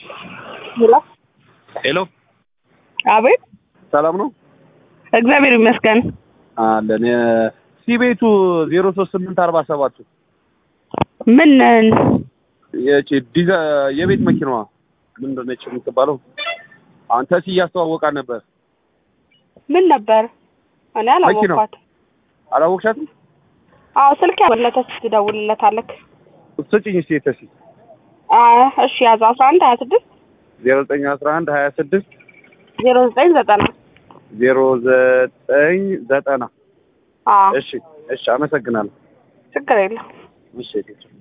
ሄሎ ሄሎ አቤት ሰላም ነው እግዚአብሔር ይመስገን አለን ሲቤቱ ዜሮ ሶስት ስምንት አርባ ሰባቱ ምን የቺ ዲዛ የቤት መኪናዋ ምንድን ነች የምትባለው አንተ ሲ እያስተዋወቃት ነበር ምን ነበር እኔ አላወቅኳት አላወቅሻትም አዎ ስልክ ያለተስ ትደውልለታለክ ስጭኝ እስኪ የተሲ እሺ ያዘ አስራ አንድ ሀያ ስድስት ዜሮ ዘጠኝ አስራ አንድ ሀያ ስድስት ዜሮ ዘጠኝ ዘጠና ዜሮ ዘጠኝ ዘጠና አዎ እሺ እሺ አመሰግናለሁ ችግር የለም እሺ